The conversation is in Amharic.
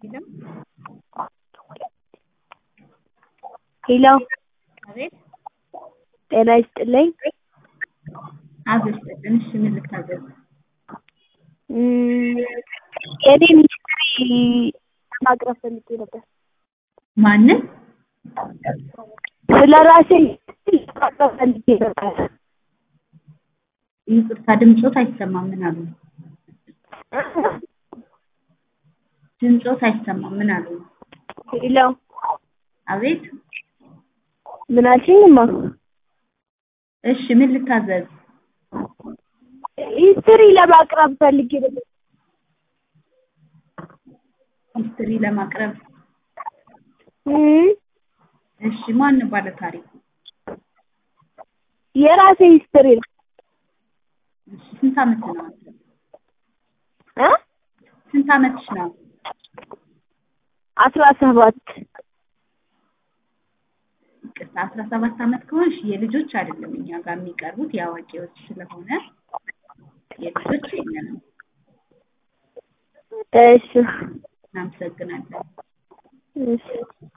ሄሎ አቤት ጤና ይስጥልኝ። አብሮ ይስጥልን። እሺ ምን ልታዘዝ? እም፣ የኔን ሂስትሪ ማቅረብ ፈልጌ ነበር። ማንን? ስለ ራሴ ሂስትሪ ማቅረብ ፈልጌ ነበር። ይቅርታ ድምፆት አይሰማም። ምን አሉ? ድምፆት አይሰማም። ምን አሉ? ሄሎ አቤት ምን አልሽኝማ? እሺ ምን ልታዘዝ? ሂስትሪ ለማቅረብ ፈልጌ ነበር። ሂስትሪ ለማቅረብ እም፣ እሺ ማን ባለ ታሪኩ? የራሴ ሂስትሪ ነው። እሺ ስንት ዓመት ነው? አንተ? እ ስንት ዓመትሽ ነው? አስራ ሰባት ይቅርታ አስራ ሰባት ዓመት ከሆንሽ የልጆች አይደለም እኛ ጋር የሚቀርቡት የአዋቂዎች ስለሆነ የልጆች የለንም። እሺ እናመሰግናለን። እሺ